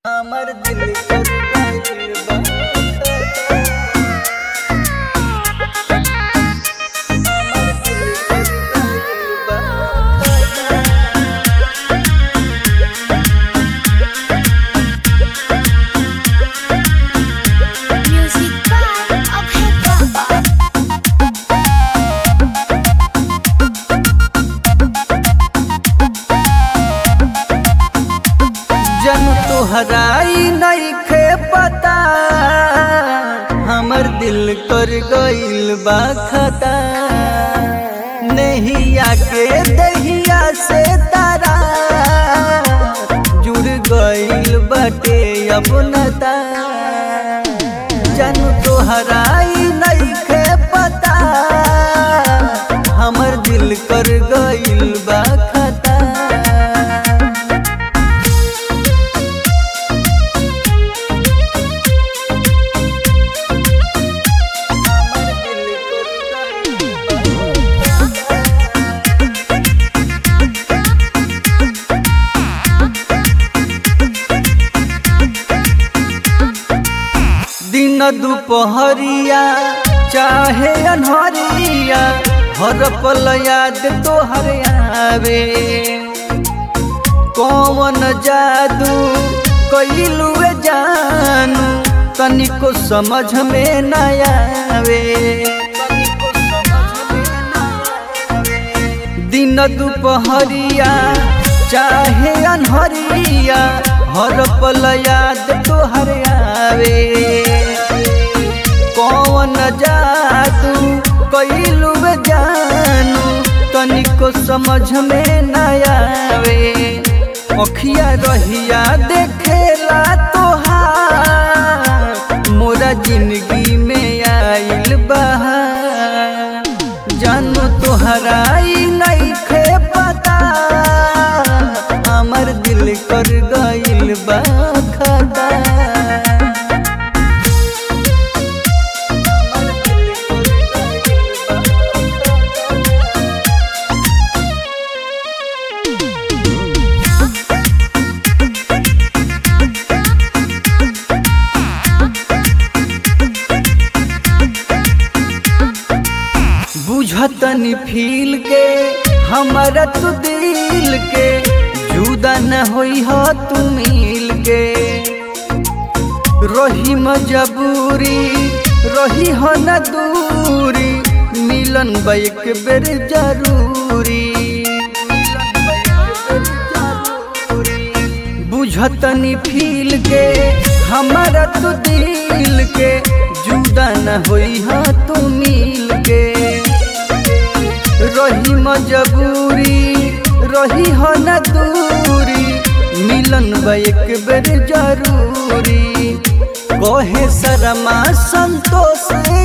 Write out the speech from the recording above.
हमर दिल कर गइल बा हमर दिल कर गइल बा Music by Abhay Baba. जन तोहराई नइखे पता हमर दिल कर गइल बा खता नहिया के दहिया से तारा जुड़ गइल बाटे अपनता जन तोहराई नइखे पता हमर दिल कर गइल बा खता हमर दिल कर गइल बा दिन दुपहरिया चाहे अनहरिया हर पल याद तोहर आवे कौन जादू कैलू जानू तनिको समझ में न आवे दिन दुपहरिया चाहे अनहरिया हर पल याद तोहर आवे कौन जादू कैलू जानू तनिको समझ में न आवे अखिया रहिया देखेला तोहार मोरा जिंदगी में आइल बहार जानू तोहराई नइखे पता हमर दिल कर गइल बा खता हमर दिल कर गइल बा बुझतनी फील के हमारा तू दिल के जुदा न होई हो तू मिल के रही मजबूरी रही हो न दूरी मिलन बा एक बेर जरूरी बुझतनी फील के हमारा तू दिल के जुदा न होई हा तू मिल के रही मजबूरी रही हो न दूरी मिलन बा एक बेर जरूरी कहे शर्मा संतोष